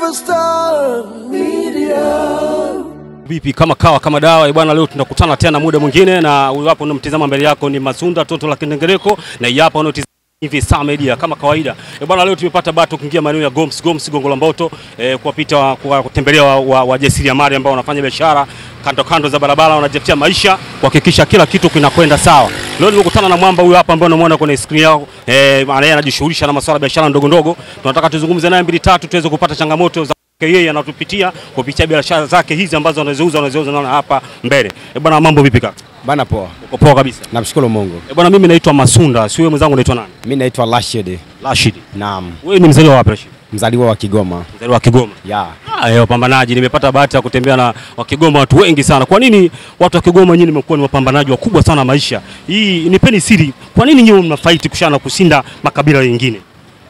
Evil Star Media. Vipi kama kawa kama dawa eh bwana, leo tunakutana tena muda mwingine, na huyu hapo unamtizama mbele yako ni Masunda toto la Kindengereko, na hii hapa unaotizama hivi Star Media kama kawaida. Eh bwana, leo tumepata bahati kuingia maeneo ya Goms Goms Gongo la Mboto eh, kuwapita kwa kutembelea wajasiriamali wa, wa ambao wanafanya biashara kando kando za barabara, wanajitafutia maisha kuhakikisha kila kitu kinakwenda sawa. Leo nimekutana na mwamba huyu hapa ambaye unamwona kwenye screen yao eh, maana yeye anajishughulisha na masuala ya biashara ndogo ndogo. Tunataka tuzungumze naye mbili tatu tuweze kupata changamoto za yeye anatupitia kupitia biashara zake hizi ambazo anaziuza anaziuza naona hapa mbele. Eh bwana, mambo vipi kaka? Bana poa. Uko poa kabisa. Namshukuru Mungu. Eh bwana, mimi naitwa Masunda, si wewe mwenzangu unaitwa nani? Mimi naitwa Rashid. Rashid. Naam. Wewe ni mzaliwa wapi Rashid? Mzaliwa wa Kigoma. Mzaliwa wa Kigoma. Ya. Ah, eh, wapambanaji. Nimepata bahati ya kutembea na wa Kigoma watu wengi sana. Kwa nini watu wa Kigoma nyinyi mmekuwa ni wapambanaji wakubwa sana maisha? Hii nipeni siri. Kwa nini nyinyi mnafight kushana kushinda makabila mengine?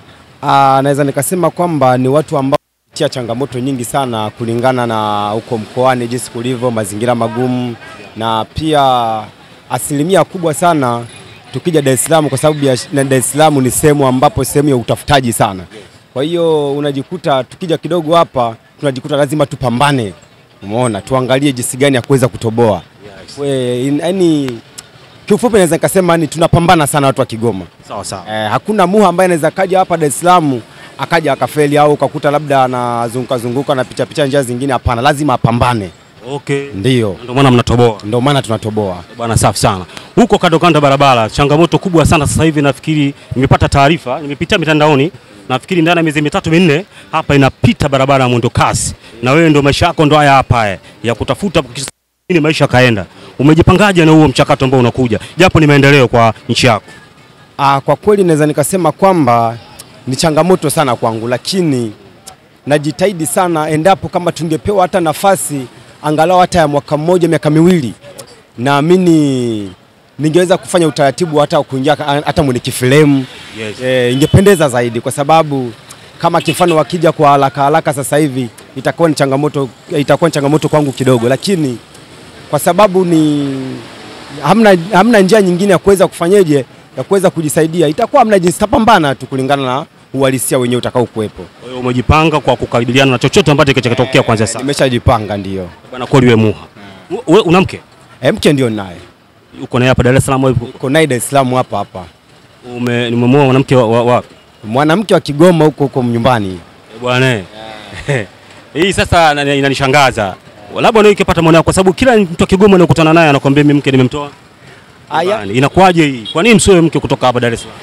Ah, naweza nikasema kwamba ni watu ambao tia changamoto nyingi sana kulingana na huko mkoani jinsi kulivyo, mazingira magumu na pia asilimia kubwa sana tukija Dar es Salaam, kwa sababu ya- na Dar es Salaam ni sehemu ambapo sehemu ya utafutaji sana. Kwa hiyo unajikuta tukija kidogo hapa tunajikuta lazima tupambane, umeona, tuangalie jinsi gani ya kuweza kutoboa. We, in- Yaani kiufupi naweza nikasema ni tunapambana sana watu wa Kigoma. Sawa sawa. Eh, hakuna muha ambaye anaweza kaja hapa Dar es Salaam akaja akafeli au ukakuta labda anazunguka zunguka na picha picha njia zingine. Hapana, lazima apambane. Okay. Ndiyo, Ndio maana mnatoboa. ndio maana tunatoboa. Bwana safi sana. Huko kando kando ya barabara, changamoto kubwa sana sasa hivi nafikiri nimepata taarifa, nimepitia mitandaoni, nafikiri ndani ya miezi mitatu minne hapa inapita barabara ya mwendo kasi. Na wewe ndio maisha yako ndo haya hapa haya ya kutafuta ili maisha kaenda. Umejipangaje na huo mchakato ambao unakuja? Japo ni maendeleo kwa nchi yako. Ah, kwa kweli naweza nikasema kwamba ni changamoto sana kwangu, lakini najitahidi sana endapo kama tungepewa hata nafasi angalau hata ya mwaka mmoja miaka miwili, naamini ningeweza kufanya utaratibu hata wa kuingia ka- hata mwenye kifilemu Yes. e, ingependeza zaidi kwa sababu kama kifano wakija kwa haraka haraka sasa hivi itakuwa ni changamoto, itakuwa ni changamoto kwangu kidogo, lakini kwa sababu ni hamna, hamna njia nyingine ya kuweza kufanyeje ya kuweza kujisaidia, itakuwa hamna jinsi, tapambana tu kulingana na uhalisia wenyewe utakao kuwepo. Kwa hiyo umejipanga kwa kukabiliana na chochote ambacho kitakachotokea kuanzia sasa. Nimeshajipanga ndio. Bwana kweli wewe muha. Wewe una mke? E, mke ndio naye, Uko naye hapa Dar es Salaam wewe? uko naye Dar es Salaam hapa hapa, Ume nimemuoa mwanamke wa, wa, wa mwanamke wa Kigoma huko huko nyumbani. Eh, bwana eh. hii sasa na- inanishangaza labda ndio ikipata mwanao kwa sababu kila mtu wa Kigoma anayokutana naye anakuambia mimi mke nimemtoa Aya, Bwana, inakuwaje hii kwa nini msioe mke kutoka hapa Dar es Salaam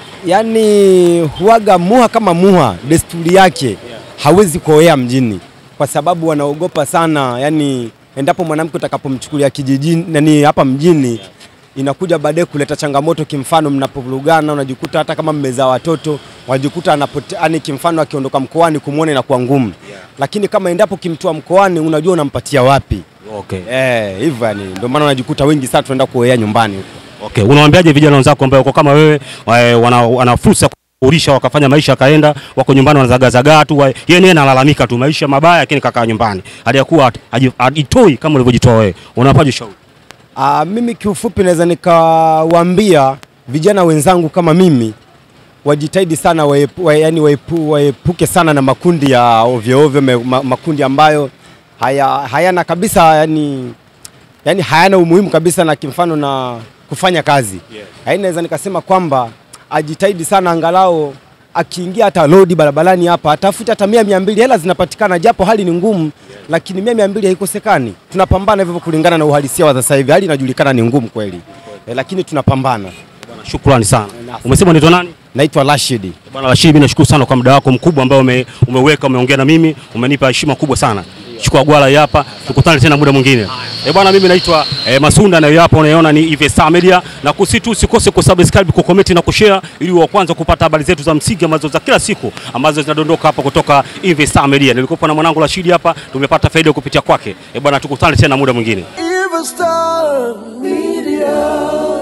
yani huaga muha kama muha, desturi yake hawezi kuoea mjini kwa sababu wanaogopa sana, yani endapo mwanamke utakapomchukulia kijijini nani hapa mjini inakuja baadaye kuleta changamoto. Kimfano, mnapovurugana unajikuta hata kama mmezaa watoto wajikuta anapote, yani kimfano akiondoka mkoani kumwona inakuwa ngumu, lakini kama endapo kimtoa mkoani unajua unampatia wapi. okay Eh, hivyo yani ndio maana unajikuta wengi sana tunaenda kuoea nyumbani huko. okay unawaambiaje vijana wenzako ambao wako kama wewe wa- wana, wana fursa ya kuurisha wakafanya maisha yakaenda wako nyumbani wanazagazagaa tu wa- yeye naye analalamika tu maisha mabaya lakini kakaa nyumbani hali ya kuwa haji- hajitoi kama ulivyojitoa wewe unapaje shauri Ah, mimi kiufupi naweza nikawaambia vijana wenzangu kama mimi wajitahidi sana waepu, wa, yani waepu, waepuke sana na makundi ya ovyo ovyo, me- ma, makundi ambayo haya, hayana kabisa yani, yani hayana umuhimu kabisa na kimfano na kufanya kazi Yeah. yeah. Naweza nikasema kwamba ajitahidi sana angalau akiingia hata lodi barabarani hapa atafute hata mia mia mbili, hela zinapatikana japo hali ni ngumu yeah. Lakini mia mia mbili haikosekani. Tunapambana hivyo kulingana na uhalisia wa sasa hivi, hali inajulikana ni ngumu kweli eh, lakini tunapambana. shukrani sana umesema unaitwa nani Naitwa Rashid. Bwana Rashid, mimi nashukuru sana kwa muda wako mkubwa ambao ume, umeweka umeongea na mimi, umenipa heshima kubwa sana. Chukua gwala hii hapa, tukutane tena muda mwingine. Eh bwana, mimi naitwa eh, Masunda na hii hapa unaiona ni Eve Star Media, na kusitu usikose kusubscribe, kucomment na kushare ili wa kwanza kupata habari zetu za msingi ambazo za kila siku ambazo zinadondoka hapa kutoka Eve Star Media. Nilikuwa na mwanangu Rashid hapa, tumepata faida kupitia kwake. Eh bwana, tukutane tena muda mwingine. Evil Star Media.